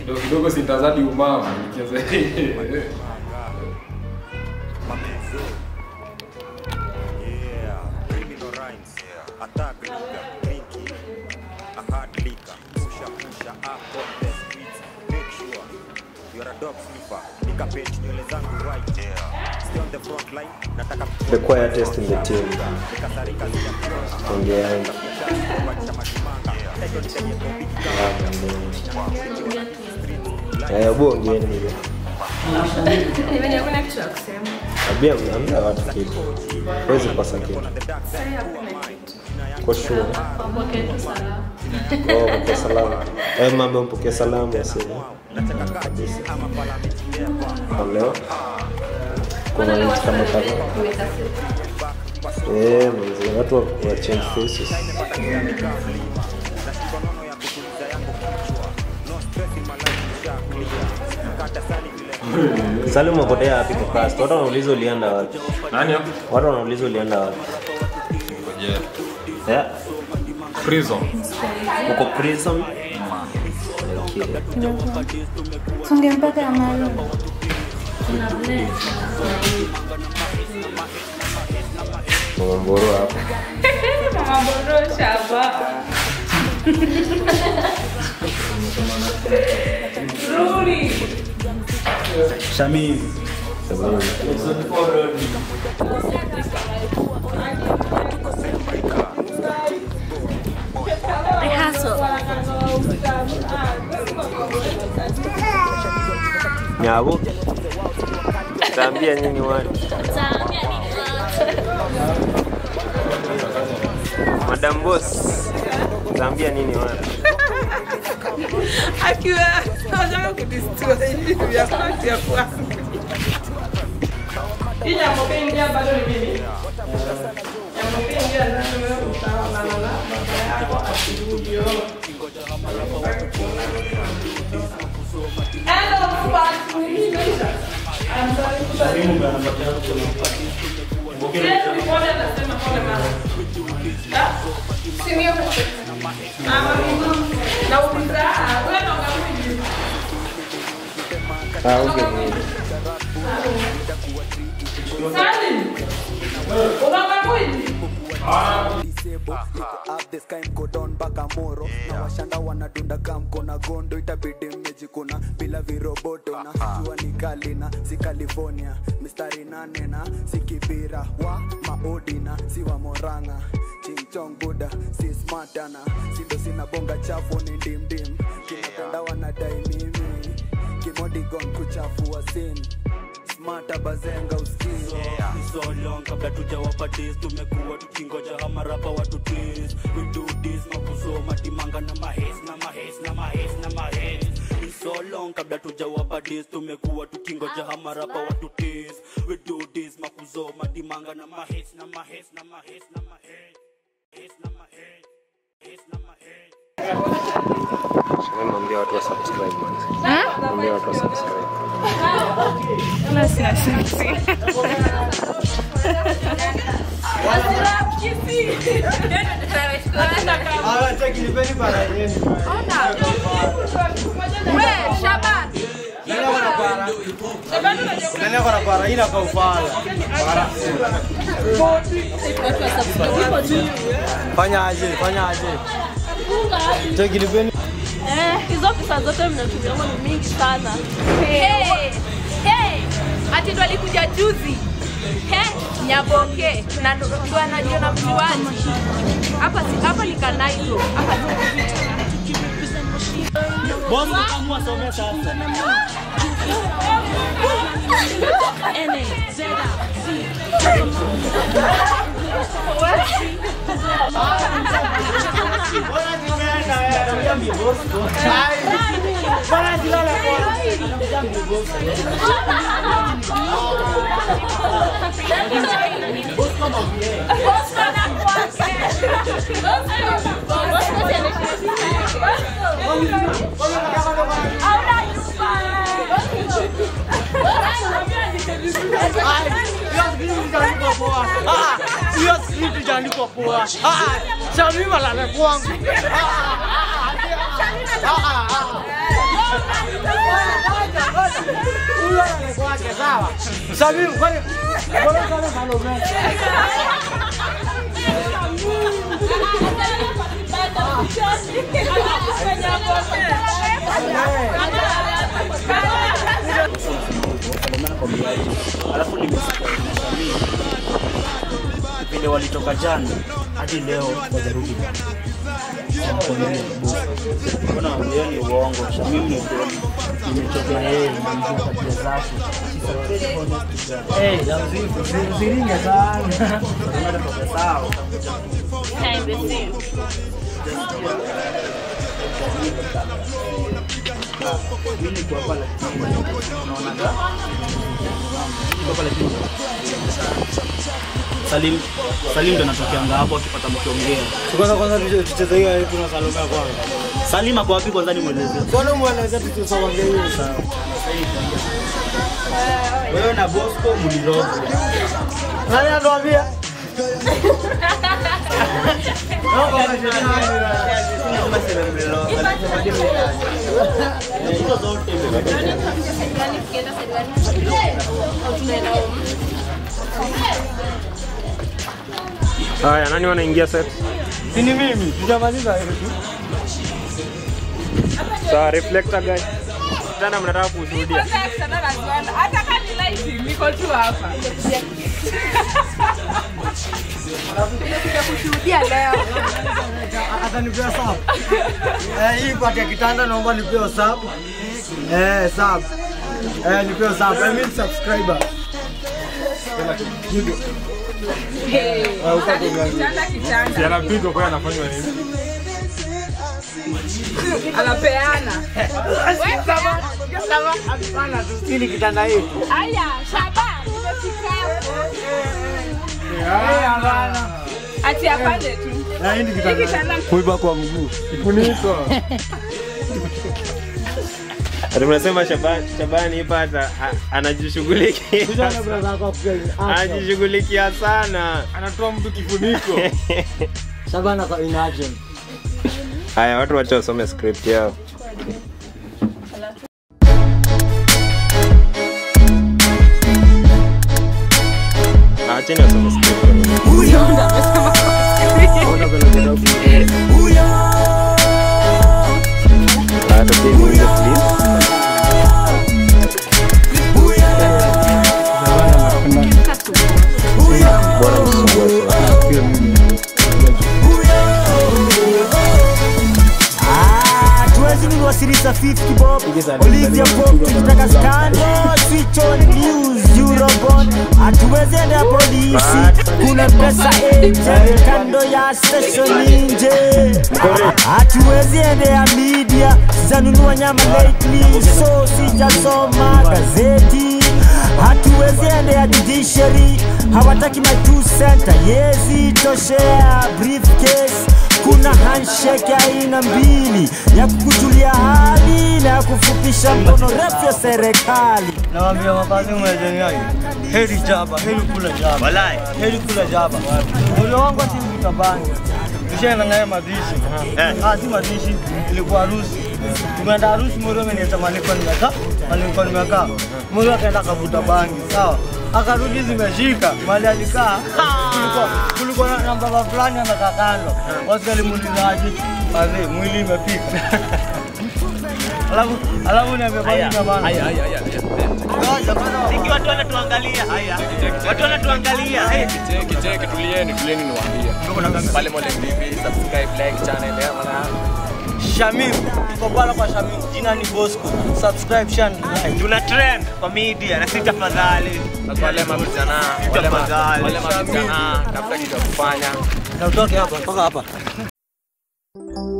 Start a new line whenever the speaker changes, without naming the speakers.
kidogo kidogo sintazadi umama nikianza
Yeah, criminal rhymes. Attack liquor, drinking, a hard liquor. Pusha, pusha up on the streets. Make sure you're a dog sniffer. Nika page nywele zangu right. Stay on the front line. Nataka
The quietest in the team.
nikasarika zile mkiwa.
Ongeanga.
Kubadilisha mashimanga. Title nitenye topic
Eh, bu ongeeni hiyo.
Nimeja hakuna kitu ya kusema.
Abia ambia watu kitu. Huwezi kosa kitu.
Sasa hakuna kitu.
Kwa sure.
Wapokee tu salamu.
Oh, mpokea salamu. Eh, mambo mpokea salamu ya sisi. Kabisa. Kwa leo. Kuna nchi kama kadhaa.
Umekasirika.
Eh, mzee, watu wa wa change faces. Salim umepotea wapi kwa cast? Watu wanauliza ulienda wapi?
nani hapo
Watu wanauliza ulienda wapi?
ngoje
Yeah.
prison
Uko prison? Okay.
Songe mpaka ya maalum.
Kuna bless.
Mama Mboro hapo.
Mama Borosha hapa. Rudi.
Shamiz.
Nyabo. Taambia nyinyi watu. Madam Boss. Taambia nini watu?
akiwa anataka kudistua hivi vya kwanza ya kwanza. Hii ya mpenzi bado ni mimi. Ya mpenzi ndio wewe utaona na baba yako akirudi yo. Hello, fuck. I'm sorry. Yes, before that, nasema pole mama. Ah, si mio Ama mimi. Nauliza, wewe ndo unarudi.
Ah, okay.
Salim. Unaona mwili?
Disable, niko up the sky mko down mpaka moro na washanda wanadunda ka mko na gondo itabidi mmejikuna bila viroboto na jua ni kali na si california mistari nane na si kibira wa maodina si wa moranga chingchong buda si smartana sindo sina bonga chafu ni ndimdim kinapenda wanadai mimi kimodigon kuchafua sin smata bazenga uskii
Ni so long kabla tujawapa days tumekuwa tukingoja hamarapa watu days we do this makusoma timanga na mahes na mahes na mahes na mahes Ni so long kabla tujawapa days tumekuwa tukingoja hamarapa watu days we do this makusoma timanga na mahes na mahes na mahes na mahes Hes na mahes Hes na mahes
Mwambia watu wa subscribe man. Mwambia watu wa subscribe.
fanyaje fanyaje chekilipeni
Eh, hizo pesa zote mnatumia ni mingi sana. Hey, hey, ati ndo alikuja juzi. He, Nyaboke na ndo ndo anajiona mjuaji. Hapa si hapa ni Kanaito. Hapa
Bomu kamua somea sasa
hiyo script ijaandikwa poa shamima lale kwangu
sawa. Shamim, kwani mbona kama Salome?
alafu nimesikia Shamim vile walitoka jana hadi leo wajarudi. Mbona hiyo ni uongo? Shamim ni kweli. Nimechoka na yeye na mjua tabia zake. She's a very honest girl.
Eh, ya mzigo, usiringe sana.
Unatoka sawa. Mimi kwa hapa lakini unaona Niko hapa lakini Salim Salim ndo anatokeanga hapo akipata mkiongea.
Kwanza kwanza tucheze hiyo yetu na Salome kwanza.
Salim ako wapi kwanza nimweleze.
Kwanza mueleze tutusonge hiyo sawa.
Wewe na Bosco mlirogo.
Nani anatuambia?
Haya, nani wanaingia set?
Si ni mimi, tujamaliza hiyo tu.
Sawa, reflector guy. Tena mnataka kushuhudia.
Hata kama ni lighting, niko tu hapa. Nimekuja kushuhudia leo.
Atanipea sub. Eh, hii pati ya kitanda naomba nipewe sub. Eh, sub. Eh, nipewe sub. I mean subscriber.
Hey,
Ah, uko tu gani?
kitanda kitanda.
Yanapigwa kwa anafanywa nini?
Anapeana. Wewe kama kama
Hapana, tusini kitanda hii.
Aya, Shaba, nimefika hapo.
Eh, hapana.
Ati apande tu.
Na hii ni
Hiki
kitanda.
kitanda
Kuiba kwa mguu.
Kifuniko.
Ati mnasema Shabani, Shabani ipata a- anajishughulikia.
Kuja brother wako pia.
Anajishughulikia sana.
Anatoa mtu kifuniko.
Shabana kwa in action.
Haya, watu wacha wasome script yao. Acheni wasome script. Haya, tupige mwimbo, please. Bwana msumbue sana.
Tuwezi nunua sirisa 50 bob Olivia Pop tukitaka scandal Switch on news Eurobond Hatuwezi enda polisi Kuna pesa agent kando ya station nje Hatuwezi endea media Sijanunua nyama lately So sijasoma gazeti Hatuwezi endea judiciary Hawataki my two center Yezi toshea briefcase kuna handshake aina mbili ya kukujulia hali na ya kufupisha mkono refu ya serikali.
Nawaambia makazi mwezeni yake. Heri jaba, heri kula jaba.
Walai.
Heri kula jaba. Ule wangu si mtabangi. Nishaenda naye mazishi. Ah, si mazishi, ilikuwa harusi. Tumeenda harusi Moro ameniita nilikuwa nimekaa, nilikuwa nimekaa. Moro akaenda kavuta bangi, sawa? Akarudi zimeshika, mali alikaa. Kulikuwa kulikuwa na- na baba fulani amekaa kando. Watu walimuulizaje? Wazee, mwili imepika. Alafu alafu niambia bangi na bana.
Haya haya haya.
Siki watu wanatuangalia. Haya. Watu wanatuangalia. Hey.
Cheki cheki tulieni tulieni niwaambie. Pale Molek TV subscribe like channel ya maana.
Shamim, tuko pala kwa Shamim, jina ni Bosco. Subscribe shan like.
Tuna trend kwa media na si tafadhali.
Na wale mavijana, wale ma-
Tafadhali.
wale mavijana tafuta kitu ya kufanya.
Na utoke hapa mpaka hapa.